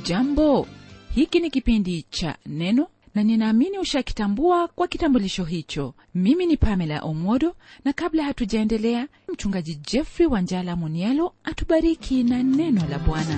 hujambo hiki ni kipindi cha neno na ninaamini ushakitambua kwa kitambulisho hicho mimi ni pamela omodo na kabla hatujaendelea mchungaji jeffrey wanjala munialo atubariki na neno la bwana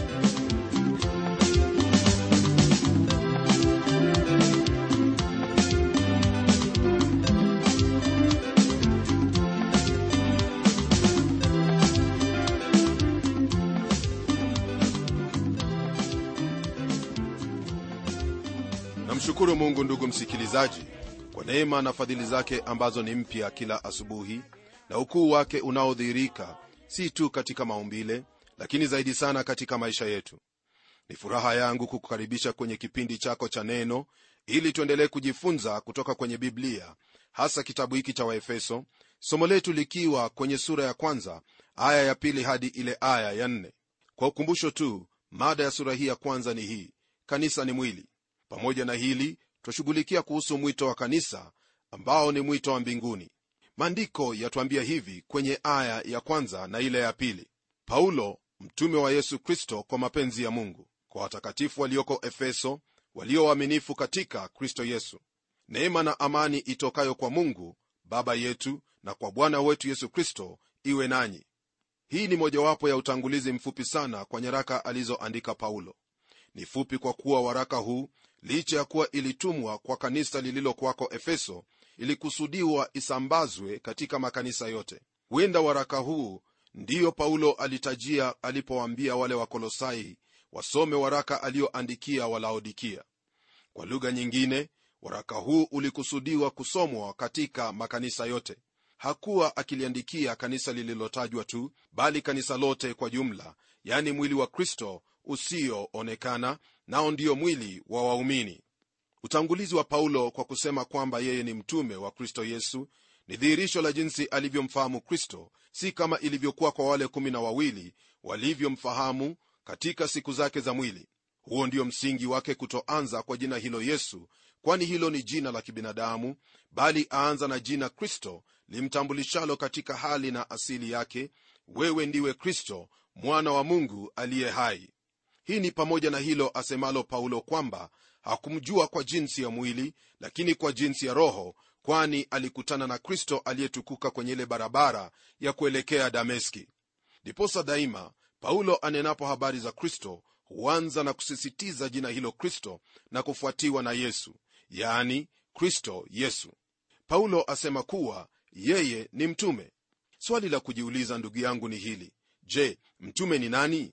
namshukuru mungu ndugu msikilizaji kwa neema na fadhili zake ambazo ni mpya kila asubuhi na ukuu wake unaodhihirika si tu katika maumbile lakini zaidi sana katika maisha yetu ni furaha yangu kukukaribisha kwenye kipindi chako cha neno ili tuendelee kujifunza kutoka kwenye biblia hasa kitabu hiki cha waefeso somo letu likiwa kwenye sura ya kwanza aya ya pili hadi ile aya ya nne kwa ukumbusho tu mada ya sura hii ya kwanza ni hii kanisa ni mwili pamoja na hili twashughulikia kuhusu mwito wa kanisa ambao ni mwito wa mbinguni maandiko yatuambia hivi kwenye aya ya kwanza na ile ya pili paulo mtume wa yesu kristo kwa mapenzi ya mungu kwa watakatifu walioko efeso walio waaminifu katika kristo yesu neema na amani itokayo kwa mungu baba yetu na kwa bwana wetu yesu kristo iwe nanyi hii ni mojawapo ya utangulizi mfupi sana kwa nyaraka alizoandika paulo ni fupi kwa kuwa waraka huu licha ya kuwa ilitumwa kwa kanisa lililokwako efeso ilikusudiwa isambazwe katika makanisa yote huenda waraka huu ndiyo paulo alitajia alipowaambia wale wakolosai wasome waraka aliyoandikia walaodikia kwa lugha nyingine waraka huu ulikusudiwa kusomwa katika makanisa yote hakuwa akiliandikia kanisa lililotajwa tu bali kanisa lote kwa jumla yani mwili wa kristo usioonekana nao ndio mwili wa waumini utangulizi wa paulo kwa kusema kwamba yeye ni mtume wa kristo yesu ni dhihirisho la jinsi alivyomfahamu kristo si kama ilivyokuwa kwa wale kumi na wawili walivyomfahamu katika siku zake za mwili huo ndio msingi wake kutoanza kwa jina hilo yesu kwani hilo ni jina la kibinadamu bali aanza na jina kristo limtambulishalo katika hali na asili yake wewe ndiwe kristo mwana wa mungu aliye hai hii ni pamoja na hilo asemalo paulo kwamba hakumjua kwa jinsi ya mwili lakini kwa jinsi ya roho kwani alikutana na kristo aliyetukuka kwenye ile barabara ya kuelekea dameski ndiposa daima paulo anenapo habari za kristo huanza na kusisitiza jina hilo kristo na kufuatiwa na yesu yani kristo yesu paulo asema kuwa yeye ni mtume swali la kujiuliza ndugu yangu ni hili je mtume ni nani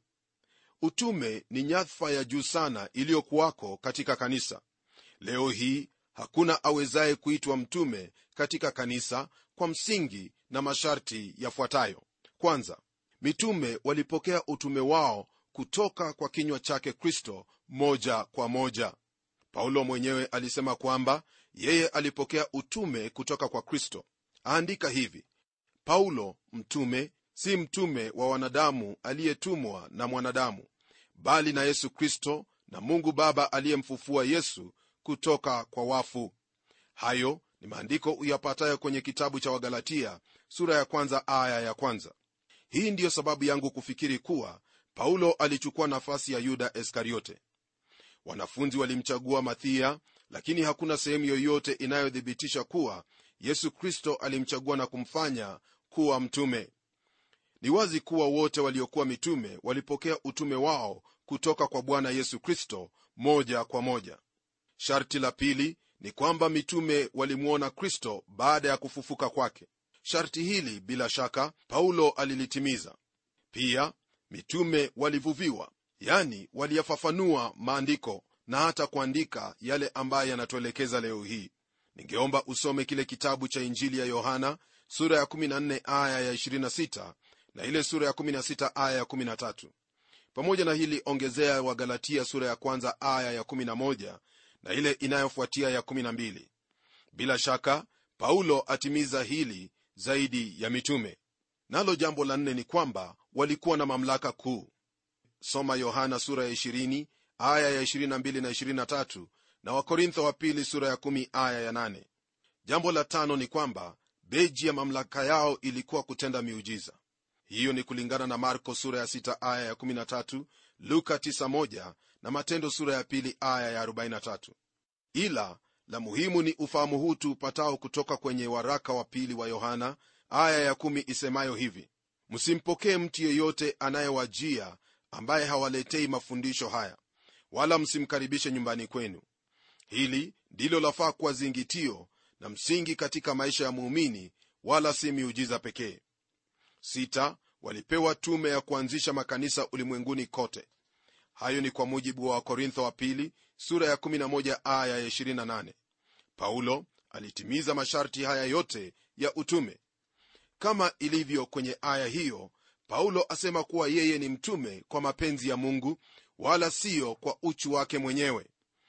utume ni nyadhfa ya juu sana iliyokuwako katika kanisa leo hii hakuna awezaye kuitwa mtume katika kanisa kwa msingi na masharti yafuatayo kwanza mitume walipokea utume wao kutoka kwa kinywa chake kristo moja kwa moja paulo mwenyewe alisema kwamba yeye alipokea utume kutoka kwa kristo aandika hivi paulo mtume si mtume wa wanadamu aliyetumwa na mwanadamu bali na yesu kristo na mungu baba aliyemfufua yesu kutoka kwa wafu hayo ni maandiko uyapatayo kwenye kitabu cha wagalatia sura ya kwanza aya ya kwanza hii ndiyo sababu yangu kufikiri kuwa paulo alichukua nafasi ya yuda iskariote wanafunzi walimchagua mathia lakini hakuna sehemu yoyote inayothibitisha kuwa yesu kristo alimchagua na kumfanya kuwa mtume ni wazi kuwa wote waliokuwa mitume walipokea utume wao kutoka kwa bwana yesu kristo moja kwa moja sharti la pili ni kwamba mitume walimwona kristo baada ya kufufuka kwake sharti hili bila shaka paulo alilitimiza pia mitume walivuviwa yani waliyafafanua maandiko na hata kuandika yale ambayo yanatuelekeza leo hii ningeomba usome kile kitabu cha injili ya yohana sura ya 14 aya ya 26 na ile sura ya 16 aya ya 13 pamoja na hili ongezea wagalatia sura ya kwanza aya ya 11 na ile inayofuatia ya 12 bila shaka paulo atimiza hili zaidi ya mitume nalo jambo la nne ni kwamba walikuwa na mamlaka kuu soma yohana sura ya 20 aya ya 22 na 23 na wakorintho wa pili sura ya 1 aya ya 8 jambo la tano ni kwamba beji ya mamlaka yao ilikuwa kutenda miujiza hiyo ni kulingana na marko sura ya 6 aya ya 13 luka 91 na matendo sura ya pili aya ya 43 ila la muhimu ni ufahamu huu tuupatao kutoka kwenye waraka wa pili wa yohana aya ya kumi isemayo hivi msimpokee mtu yeyote anayewajia ambaye hawaletei mafundisho haya wala msimkaribishe nyumbani kwenu hili ndilo lafaa kuwa zingitio na msingi katika maisha ya muumini wala si miujiza pekee sita walipewa tume ya kuanzisha makanisa ulimwenguni kote hayo ni kwa mujibu wa wakorintho wa pili sura ya 11 aya ya 28 paulo alitimiza masharti haya yote ya utume kama ilivyo kwenye aya hiyo paulo asema kuwa yeye ni mtume kwa mapenzi ya mungu wala siyo kwa uchu wake mwenyewe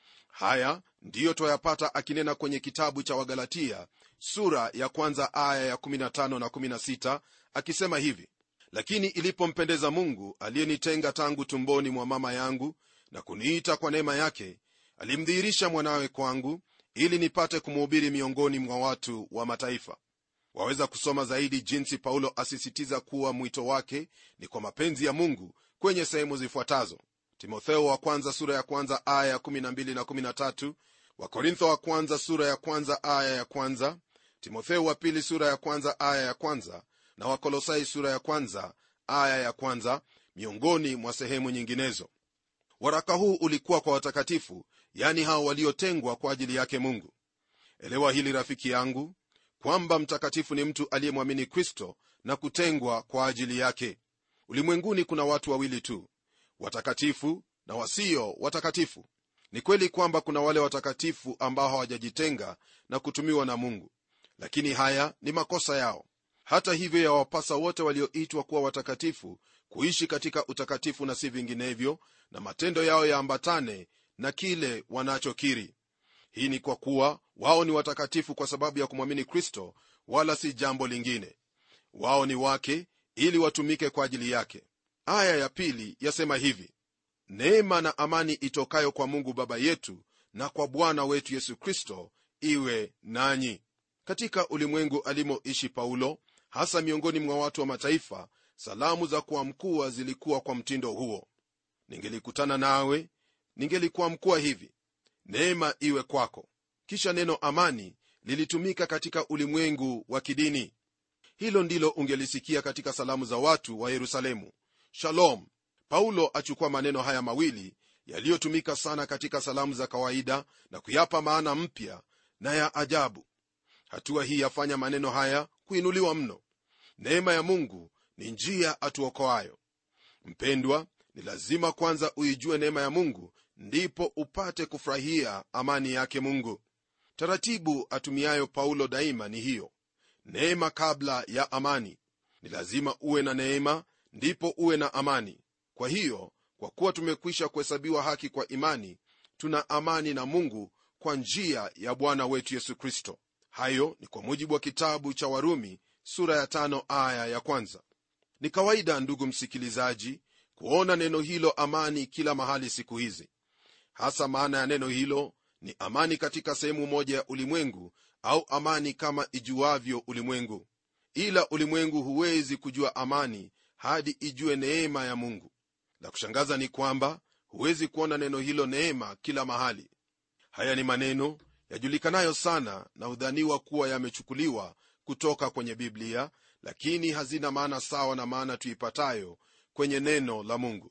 haya ndiyo twayapata akinena kwenye kitabu cha wagalatia sura ya kwanza aya ya 15 na 16 akisema hivi lakini ilipompendeza mungu aliyenitenga tangu tumboni mwa mama yangu na kuniita kwa neema yake alimdhihirisha mwanawe kwangu ili nipate kumhubiri miongoni mwa watu wa mataifa waweza kusoma zaidi jinsi paulo asisitiza kuwa mwito wake ni kwa mapenzi ya mungu kwenye sehemu zifuatazo timotheo wa kwanza sura ya kwanza aya ya 12 na 13 wakorintho wa kwanza sura ya kwanza aya ya kwanza timotheo wa pili sura ya kwanza aya ya kwanza na wakolosai sura ya kwanza aya ya kwanza miongoni mwa sehemu nyinginezo waraka huu ulikuwa kwa watakatifu yani hao waliotengwa kwa ajili yake mungu elewa hili rafiki yangu kwamba mtakatifu ni mtu aliyemwamini kristo na kutengwa kwa ajili yake ulimwenguni kuna watu wawili tu watakatifu na wasio watakatifu ni kweli kwamba kuna wale watakatifu ambao hawajajitenga na kutumiwa na mungu lakini haya ni makosa yao hata hivyo yawapasa wote walioitwa kuwa watakatifu kuishi katika utakatifu na si vinginevyo na matendo yao yaambatane na kile wanachokiri hii ni kwa kuwa wao ni watakatifu kwa sababu ya kumwamini kristo wala si jambo lingine wao ni wake ili watumike kwa ajili yake aya ya pili yasema hivi neema na amani itokayo kwa mungu baba yetu na kwa bwana wetu yesu kristo iwe nanyi katika ulimwengu alimoishi paulo hasa miongoni mwa watu wa mataifa salamu za kuamkua zilikuwa kwa mtindo huo ningelikutana nawe ningelikuamkua hivi neema iwe kwako kisha neno amani lilitumika katika ulimwengu wa kidini hilo ndilo ungelisikia katika salamu za watu wa yerusalemu shalom paulo achukua maneno haya mawili yaliyotumika sana katika salamu za kawaida na kuyapa maana mpya na ya ajabu hatua hii yafanya maneno haya kuinuliwa mno neema ya mungu ni njia atuokoayo mpendwa ni lazima kwanza uijue neema ya mungu ndipo upate kufurahia amani yake mungu taratibu atumiayo paulo daima ni hiyo neema kabla ya amani ni lazima uwe na neema ndipo uwe na amani kwa hiyo kwa kuwa tumekwisha kuhesabiwa haki kwa imani tuna amani na mungu kwa njia ya bwana wetu yesu kristo hayo ni kwa mujibu wa kitabu cha warumi sura ya tano aya ya kwanza ni kawaida ndugu msikilizaji kuona neno hilo amani kila mahali siku hizi hasa maana ya neno hilo ni amani katika sehemu moja ya ulimwengu au amani kama ijuavyo ulimwengu ila ulimwengu huwezi kujua amani hadi ijue neema ya mungu la kushangaza ni kwamba huwezi kuona neno hilo neema kila mahali haya ni maneno yajulikanayo sana na hudhaniwa kuwa yamechukuliwa kutoka kwenye biblia lakini hazina maana sawa na maana tuipatayo kwenye neno la mungu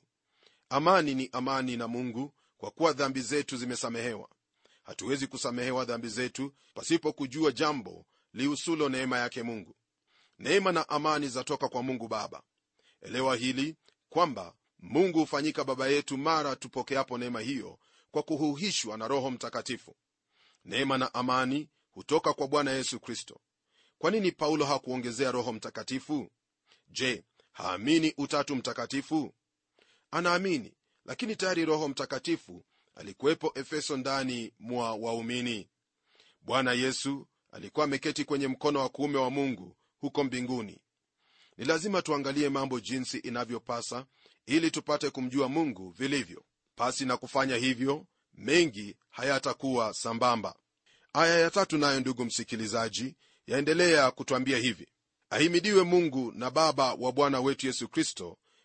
amani ni amani na mungu kwa kuwa dhambi zetu zimesamehewa hatuwezi kusamehewa dhambi zetu pasipo kujua jambo lihusulo neema yake mungu neema na amani zatoka kwa mungu baba elewa hili kwamba mungu hufanyika baba yetu mara tupokeapo neema hiyo kwa kuhuhishwa na roho mtakatifu neema na amani hutoka kwa bwana yesu kristo kwa nini paulo hakuongezea roho mtakatifu je haamini utatu mtakatifu anaamini lakini tayari roho mtakatifu alikuwepo efeso ndani mwa waumini bwana yesu alikuwa ameketi kwenye mkono wa kuume wa mungu huko mbinguni ni lazima tuangalie mambo jinsi inavyopasa ili tupate kumjua mungu vilivyo pasi na kufanya hivyo mengi hayatakuwa sambamba aya ya tatu nayo ndugu msikilizaji yaendelea kutwambia hivi ahimidiwe mungu na baba wa bwana wetu yesu kristo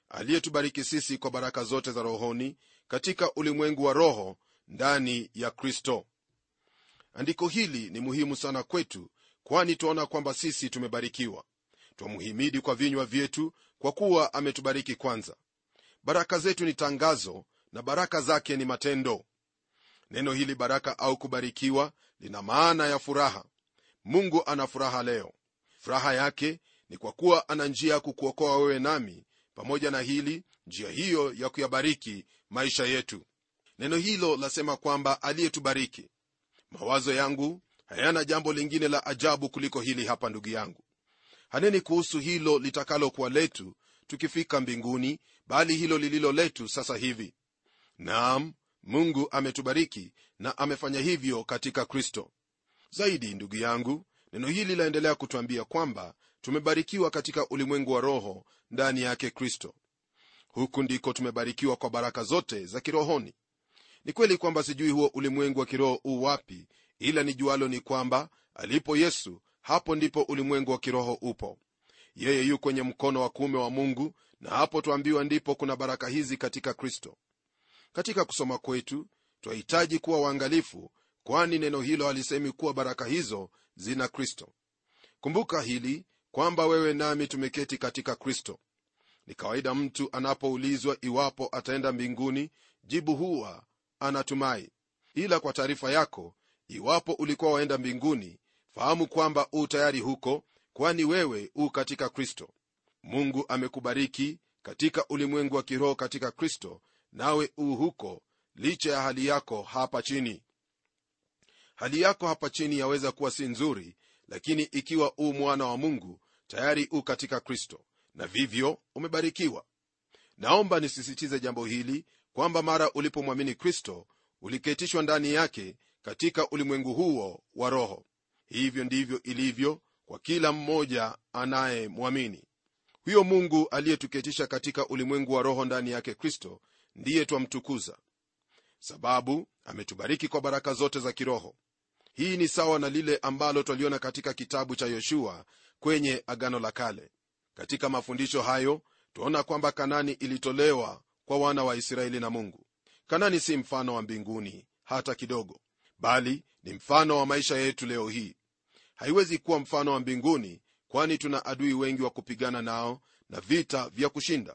aliyetubariki sisi kwa baraka zote za rohoni katika ulimwengu wa roho ndani ya kristo andiko hili ni muhimu sana kwetu kwani twaona kwamba sisi tumebarikiwa twamuhimidi kwa vinywa vyetu kwa kuwa ametubariki kwanza baraka zetu ni tangazo na baraka zake ni matendo neno hili baraka au kubarikiwa lina maana ya furaha mungu ana furaha leo furaha yake ni kwa kuwa ana njia ya kukuokoa wewe nami pamoja na hili njia hiyo ya kuyabariki maisha yetu neno hilo lasema kwamba aliyetubariki mawazo yangu hayana jambo lingine la ajabu kuliko hili hapa ndugu yangu haneni kuhusu hilo litakalokuwa letu tukifika mbinguni bali hilo lililo letu sasa hivi naam mungu ametubariki na amefanya hivyo katika kristo zaidi ndugu yangu neno hili laendelea kutwambia kwamba tumebarikiwa katika ulimwengu wa roho ndani yake kristo huku ndiko tumebarikiwa kwa baraka zote za kirohoni ni kweli kwamba sijui huo ulimwengu wa kiroho u wapi ila nijualo ni kwamba alipo yesu hapo ndipo ulimwengu wa kiroho upo yeye yu kwenye mkono wa kuume wa mungu na hapo twambiwa ndipo kuna baraka hizi katika kristo katika kusoma kwetu twahitaji kuwa waangalifu kwani neno hilo halisemi kuwa baraka hizo zina kristo kumbuka hili kwamba wewe nami tumeketi katika kristo ni kawaida mtu anapoulizwa iwapo ataenda mbinguni jibu huwa anatumai ila kwa taarifa yako iwapo ulikuwa waenda mbinguni fahamu kwamba u tayari huko kwani wewe u katika kristo mungu amekubariki katika ulimwengu wa kiroho katika kristo nawe u huko licha ya hali yako hapa chini hali yako hapa chini yaweza kuwa si nzuri lakini ikiwa u mwana wa mungu tayari u katika kristo na vivyo umebarikiwa naomba nisisitize jambo hili kwamba mara ulipomwamini kristo uliketishwa ndani yake katika ulimwengu huo wa roho hivyo ndivyo ilivyo kwa kila mmoja anayemwamini huyo mungu aliyetuketisha katika ulimwengu wa roho ndani yake kristo ndiye twamtukuza sababu ametubariki kwa baraka zote za kiroho hii ni sawa na lile ambalo twaliona katika kitabu cha yoshua kwenye agano la kale katika mafundisho hayo twaona kwamba kanani ilitolewa kwa wana wa israeli na mungu kanani si mfano wa mbinguni hata kidogo bali ni mfano wa maisha yetu leo hii haiwezi kuwa mfano wa mbinguni kwani tuna adui wengi wa kupigana nao na vita vya kushinda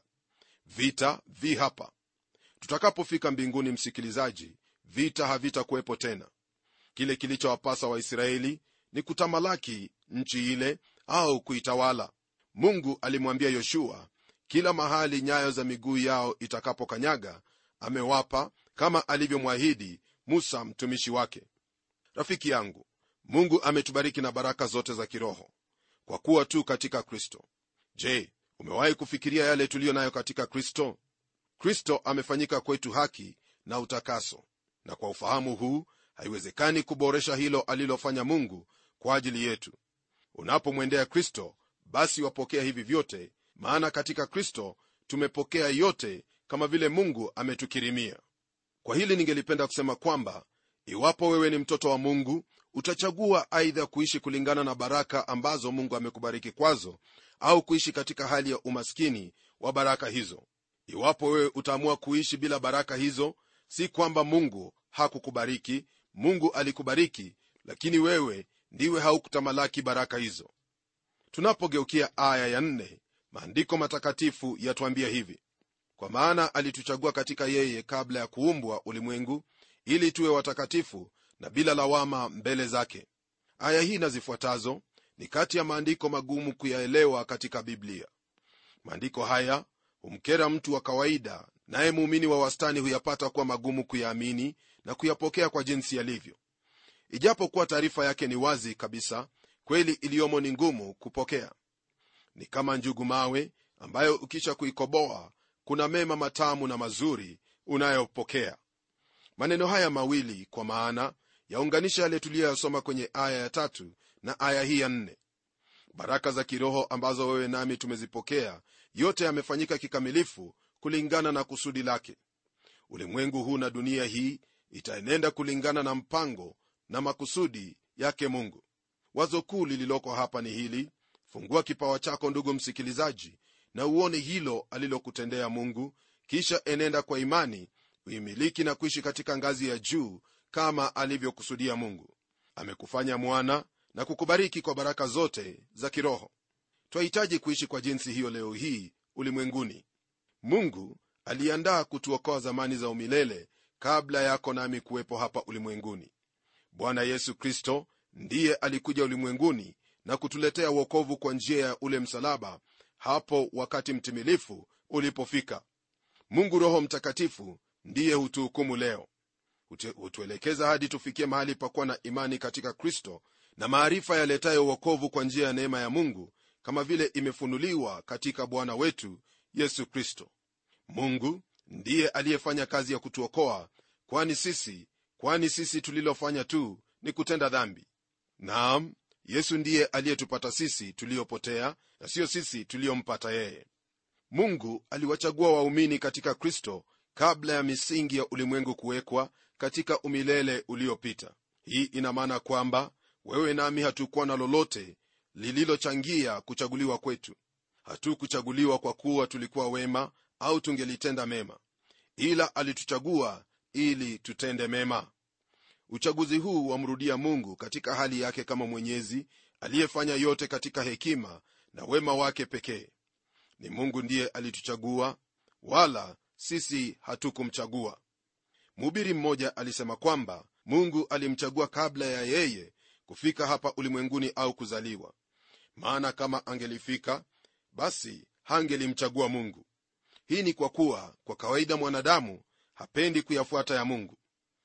vita vi hapa tutakapofika mbinguni msikilizaji vita havitakuwepo tena kile kilichowapasa waisraeli ni kutamalaki nchi ile au kuitawala mungu alimwambia yoshua kila mahali nyayo za miguu yao itakapokanyaga amewapa kama alivyomwahidi musa mtumishi wake rafiki yangu mungu ametubariki na baraka zote za kiroho kwa kuwa tu katika kristo je umewahi kufikiria yale tuliyo nayo katika kristo kristo amefanyika kwetu haki na utakaso na kwa ufahamu huu haiwezekani kuboresha hilo alilofanya mungu kwa ajili yetu unapomwendea kristo basi wapokea hivi vyote maana katika kristo tumepokea yote kama vile mungu ametukirimia kwa hili ningelipenda kusema kwamba iwapo wewe ni mtoto wa mungu utachagua aidha kuishi kulingana na baraka ambazo mungu amekubariki kwazo au kuishi katika hali ya umaskini wa baraka hizo iwapo wewe utaamua kuishi bila baraka hizo si kwamba mungu hakukubariki mungu alikubariki lakini wewe ndiwe haukutamalaki baraka hizo tunapogeukia aya ya nne, maandiko matakatifu yatwambia hivi kwa maana alituchagua katika yeye kabla ya kuumbwa ulimwengu ili tuwe watakatifu na bila lawama mbele zake aya hii na zifuatazo ni kati ya maandiko magumu kuyaelewa katika biblia maandiko haya humkera mtu wa kawaida naye muumini wa wastani huyapata kuwa magumu kuyaamini na kuyapokea kwa jinsi yalivyo ijapokuwa taarifa yake ni wazi kabisa kweli iliyomo ni ngumu kupokea ni kama njugu mawe ambayo ukisha kuikoboa kuna mema matamu na mazuri unayopokea maneno haya mawili kwa maana yaunganisha yale tuliyoyasoma kwenye aya ya tatu na aya hii ya nne baraka za kiroho ambazo wewe nami tumezipokea yote yamefanyika kikamilifu kulingana na kusudi lake ulimwengu huu na dunia hii itaenenda kulingana na mpango na makusudi yake mungu wazo kuu lililoko hapa ni hili fungua kipawa chako ndugu msikilizaji na uone hilo alilokutendea mungu kisha enenda kwa imani uimiliki na kuishi katika ngazi ya juu kama alivyokusudia mungu amekufanya mwana na kukubariki kwa baraka zote za kiroho twahitaji kuishi kwa jinsi hiyo leo hii ulimwenguni mungu aliandaa kutuokoa zamani za umilele kabla yako nami kuwepo hapa ulimwenguni bwana yesu kristo ndiye alikuja ulimwenguni na kutuletea uokovu kwa njia ya ule msalaba hapo wakati mtimilifu ulipofika mungu roho mtakatifu ndiye hutuhukumu leo hutuelekeza hadi tufikie mahali pakuwa na imani katika kristo na maarifa yaletayo uokovu kwa njia ya neema ya mungu kama vile imefunuliwa katika bwana wetu yesu kristo mungu ndiye aliyefanya kazi ya kutuokoa kwani sisi kwani sisi tulilofanya tu ni kutenda dhambi naam yesu ndiye aliyetupata sisi tuliopotea na siyo sisi tuliyompata yeye mungu aliwachagua waumini katika kristo kabla ya misingi ya ulimwengu kuwekwa katika umilele uliopita hii ina maana kwamba wewe nami hatukuwa na lolote lililochangia kuchaguliwa kwetu hatukuchaguliwa kwa kuwa tulikuwa wema au tungelitenda mema ila alituchagua ili tutende mema uchaguzi huu wamrudia mungu katika hali yake kama mwenyezi aliyefanya yote katika hekima na wema wake pekee ni mungu ndiye alituchagua wala sisi hatukumchagua mhubiri mmoja alisema kwamba mungu alimchagua kabla ya yeye kufika hapa ulimwenguni au kuzaliwa maana kama angelifika basi hangelimchagua mungu hii ni kwa kuwa kwa kawaida mwanadamu hapendi kuyafuata ya mungu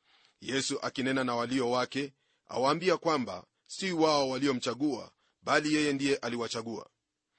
yesu akinena na walio wake awaambia kwamba si wao waliomchagua bali yeye ndiye aliwachagua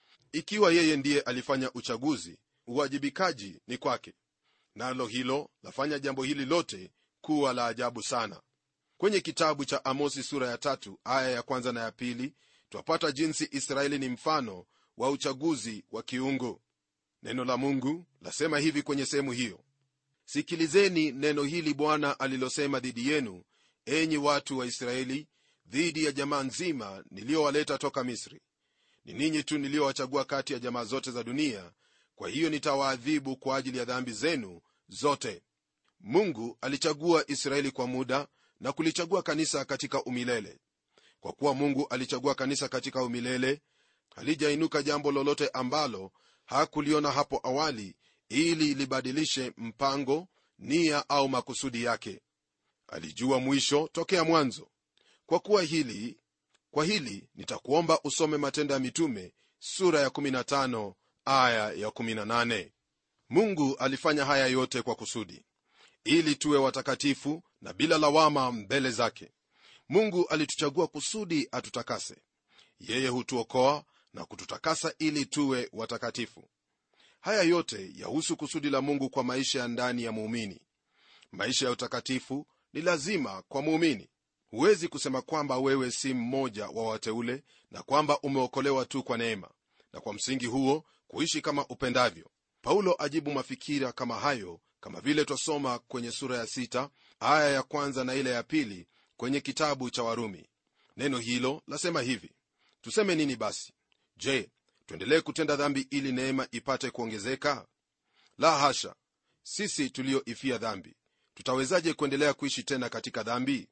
ikiwa yeye ndiye alifanya uchaguzi uwajibikaji ni kwake nalo hilo lafanya jambo hili lote kuwa la ajabu sana kwenye kitabu cha amosi sura ya tatu aya ya kwanza na ya pili twapata jinsi israeli ni mfano wa uchaguzi wa kiungu neno la mungu lasema hivi kwenye sehemu hiyo sikilizeni neno hili bwana alilosema dhidi yenu enyi watu wa israeli dhidi ya jamaa nzima niliyowaleta toka misri ni ninyi tu niliyowachagua kati ya jamaa zote za dunia kwa hiyo nitawaadhibu kwa ajili ya dhambi zenu zote mungu alichagua israeli kwa muda na kulichagua kanisa katika umilele kwa kuwa mungu alichagua kanisa katika umilele halijainuka jambo lolote ambalo hakuliona hapo awali ili libadilishe mpango nia au makusudi yake alijua mwisho tokea mwanzo kwa kuwa hili kwa hili nitakuomba usome matendo ya mitume sura ya 15 aya ya 18 mungu alifanya haya yote kwa kusudi ili tuwe watakatifu na bila lawama mbele zake mungu alituchagua kusudi atutakase yeye hutuokoa na kututakasa ili tuwe watakatifu haya yote yahusu kusudi la mungu kwa maisha ya ndani ya muumini maisha ya utakatifu ni lazima kwa muumini huwezi kusema kwamba wewe si mmoja wa wateule na kwamba umeokolewa tu kwa neema na kwa msingi huo kuishi kama upendavyo paulo ajibu mafikira kama hayo kama vile twasoma kwenye sura ya sita, aya ya kwanza na ile ya pili kwenye kitabu cha warumi neno hilo lasema hivi tuseme nini basi je tuendelee kutenda dhambi ili neema ipate kuongezeka la hasha sisi tulioifia dhambi tutawezaje kuendelea kuishi tena katika dhambi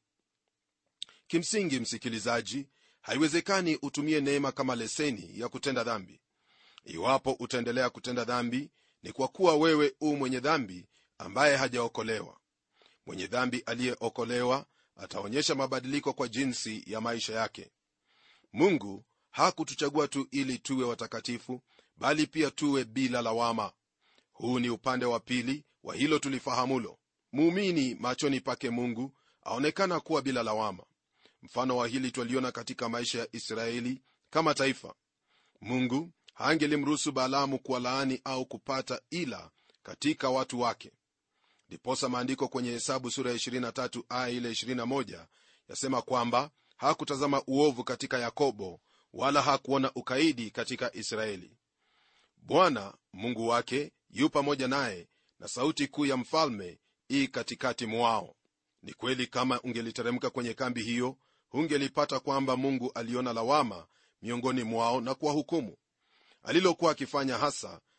kimsingi msikilizaji haiwezekani utumie neema kama leseni ya kutenda dhambi iwapo utaendelea kutenda dhambi ni kwa kuwa wewe u mwenye dhambi ambaye hajaokolewa mwenye dhambi aliyeokolewa ataonyesha mabadiliko kwa jinsi ya maisha yake mungu hakutuchagua tu ili tuwe watakatifu bali pia tuwe bila lawama huu ni upande wa pili wa hilo tulifahamulo muumini machoni pake mungu aonekana kuwa bila lawama mfano wa hili twaliona katika maisha ya israeli kama taifa mungu hangelimruhusu balaamu kuwalaani au kupata ila katika watu wake ndiposa maandiko kwenye hesabu sura ya 23 aya ile 21 yasema kwamba hakutazama uovu katika yakobo wala hakuona ukaidi katika israeli bwana mungu wake yu pamoja naye na sauti kuu ya mfalme ii katikati mwao ni kweli kama ungeliteremka kwenye kambi hiyo hungelipata kwamba mungu aliona lawama miongoni mwao na kuwahukumu alilokuwa akifanya hasa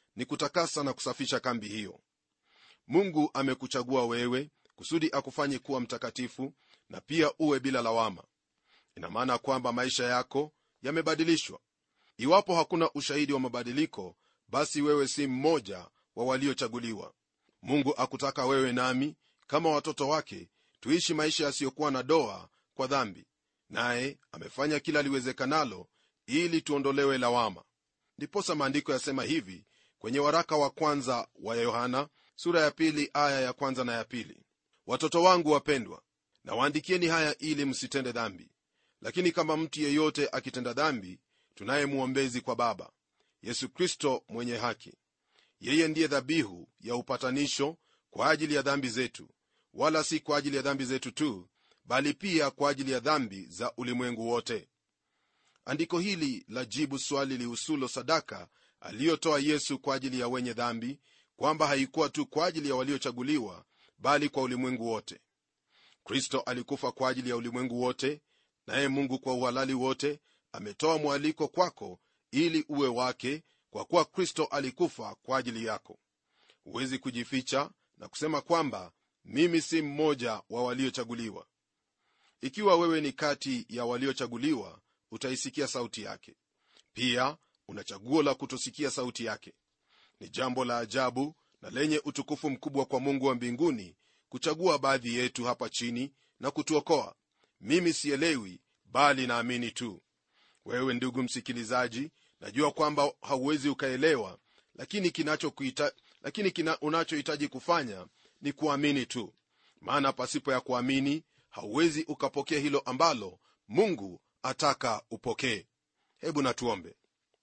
ni kutakasa na kusafisha kambi hiyo mungu amekuchagua wewe kusudi akufanye kuwa mtakatifu na pia uwe bila lawama ina maana kwamba maisha yako yamebadilishwa iwapo hakuna ushahidi wa mabadiliko basi wewe si mmoja wa waliochaguliwa mungu akutaka wewe nami kama watoto wake tuishi maisha yasiyokuwa na doa kwa dhambi naye amefanya kila liwezekanalo ili tuondolewe lawama ndiposa maandiko yasema hivi kwenye waraka wa kwanza wa yohana sura ya pili aya ya kwanza na ya pili watoto wangu wapendwa na waandikieni haya ili msitende dhambi lakini kama mtu yeyote akitenda dhambi tunaye mwombezi kwa baba yesu kristo mwenye haki yeye ndiye dhabihu ya upatanisho kwa ajili ya dhambi zetu wala si kwa ajili ya dhambi zetu tu bali pia kwa ajili ya dhambi za ulimwengu wote andiko hili la jibu swali lihusulo sadaka aliyotoa yesu kwa ajili ya wenye dhambi kwamba haikuwa tu kwa ajili ya waliochaguliwa bali kwa ulimwengu wote kristo alikufa kwa ajili ya ulimwengu wote naye mungu kwa uhalali wote ametoa mwaliko kwako ili uwe wake kwa kuwa kristo alikufa kwa ajili yako huwezi kujificha na kusema kwamba mimi si mmoja wa waliochaguliwa ikiwa wewe ni kati ya waliochaguliwa utaisikia sauti yake pia una chaguo la kutosikia sauti yake ni jambo la ajabu na lenye utukufu mkubwa kwa mungu wa mbinguni kuchagua baadhi yetu hapa chini na kutuokoa mimi sielewi bali naamini tu wewe ndugu msikilizaji najua kwamba hauwezi ukaelewa lakini kinachokuita lakini kina unachohitaji kufanya ni kuamini tu maana pasipo ya kuamini hauwezi ukapokea hilo ambalo mungu ataka upokee hebu natuombe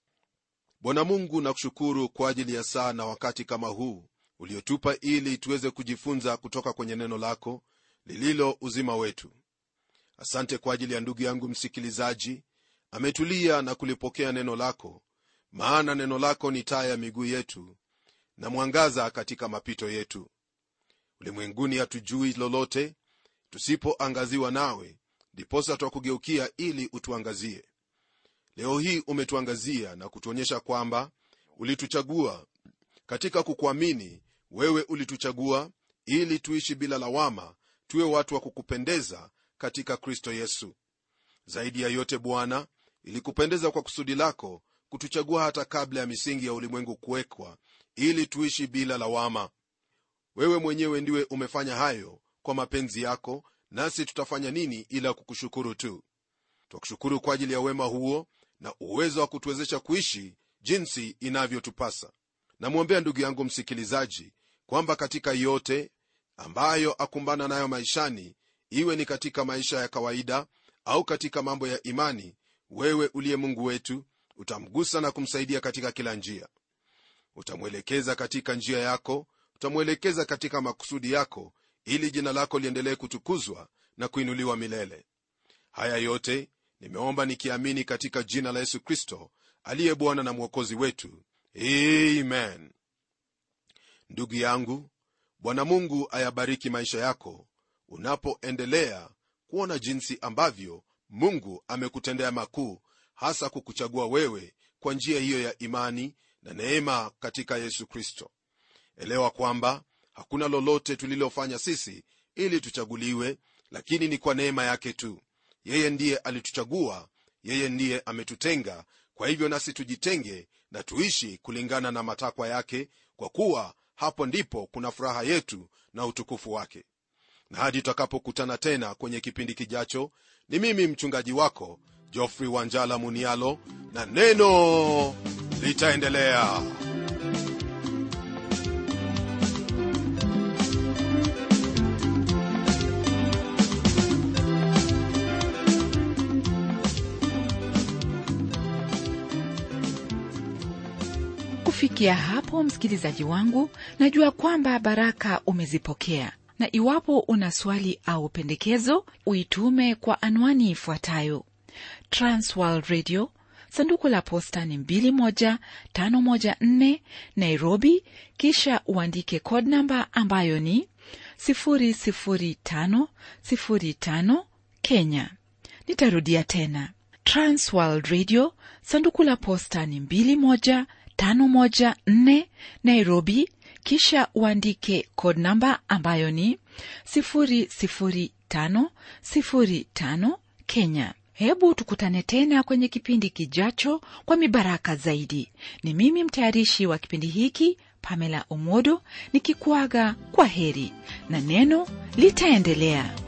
bwana mungu nakushukuru kwa ajili ya saa na wakati kama huu uliotupa ili tuweze kujifunza kutoka kwenye neno lako lililo uzima wetu asante kwa ajili ya ndugu yangu msikilizaji ametulia na kulipokea neno lako maana neno lako ni taa ya miguu yetu na mwangaza katika mapito yetu ulimwenguni hatujui lolote tusipoangaziwa nawe ndiposa twakugeukia ili utuangazie leo hii umetuangazia na kutuonyesha kwamba ulituchagua katika kukuamini wewe ulituchagua ili tuishi bila lawama tuwe watu wa kukupendeza katika kristo yesu zaidi ya yote bwana ilikupendeza kwa kusudi lako kutuchagua hata kabla ya misingi ya ulimwengu kuwekwa ili tuishi bila lawama wewe mwenyewe ndiwe umefanya hayo kwa mapenzi yako nasi tutafanya nini ila kukushukuru tu twakushukuru kwa ajili ya wema huo na uwezo wa kutuwezesha kuishi jinsi inavyotupasa namwombea ndugu yangu msikilizaji kwamba katika yote ambayo akumbana nayo maishani iwe ni katika maisha ya kawaida au katika mambo ya imani wewe uliye mungu wetu utamgusa na kumsaidia katika kila njia utamwelekeza katika njia yako utamwelekeza katika makusudi yako ili jina lako liendelee kutukuzwa na kuinuliwa milele haya yote nimeomba nikiamini katika jina la yesu kristo aliye bwana na mwokozi wetu amen ndugu yangu bwana mungu ayabariki maisha yako unapoendelea kuona jinsi ambavyo mungu amekutendea makuu hasa kukuchagua wewe kwa njia hiyo ya imani na neema katika yesu kristo elewa kwamba hakuna lolote tulilofanya sisi ili tuchaguliwe lakini ni kwa neema yake tu yeye ndiye alituchagua yeye ndiye ametutenga kwa hivyo nasi tujitenge na tuishi kulingana na matakwa yake kwa kuwa hapo ndipo kuna furaha yetu na utukufu wake na hadi tutakapokutana tena kwenye kipindi kijacho ni mimi mchungaji wako jofrey wanjala munialo na neno litaendelea kufikia hapo msikilizaji wangu najua kwamba baraka umezipokea na iwapo una swali au pendekezo uitume kwa anwani ifuatayo transworld radio sanduku la posta ni 21514 nairobi kisha uandike code namba ambayo ni 00505 kenya nitarudia tena transworld radio sanduku la posta ni 21 514 nairobi kisha uandike code namba ambayo ni 00505 kenya hebu tukutane tena kwenye kipindi kijacho kwa mibaraka zaidi ni mimi mtayarishi wa kipindi hiki pamela omodo nikikuaga kwa heri na neno litaendelea